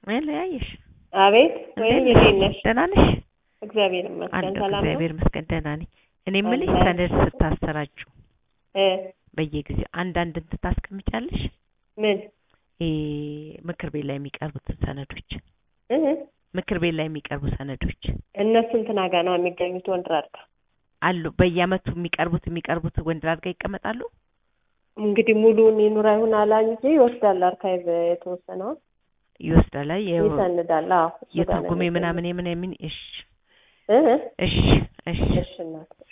ለያየሽ አቤት ወይኔ እንዴት ነሽ? ደህና ነሽ? እግዚአብሔር ይመስገን አለሁ ሰላም ነው። እግዚአብሔር ይመስገን ደህና ነኝ። እኔ የምልሽ አለ። ሰነድ ስታሰራጩ እ በየጊዜው አንዳንድ እንትን ታስቀምጫለሽ? ምን ይሄ ምክር ቤት ላይ የሚቀርቡትን ሰነዶች እህ ምክር ቤት ላይ የሚቀርቡ ሰነዶች እነሱ እንትና ጋር ነው የሚገኙት ወንድራድ ጋር። አሉ በየአመቱ የሚቀርቡት የሚቀርቡት ወንድራድ ጋር ይቀመጣሉ? እንግዲህ ሙሉውን ይኑር አይሁን አላኝ እንጂ ይወስዳል። አርካይቭ የተወሰነውን ይወስዳል። አይ የው- ይሰንዳል። አዎ እሱ ጋር ነው የትርጉሜ የሚገኘው። ምናምን የምን የምን እሺ እህ እሺ እሺ እሺ እናት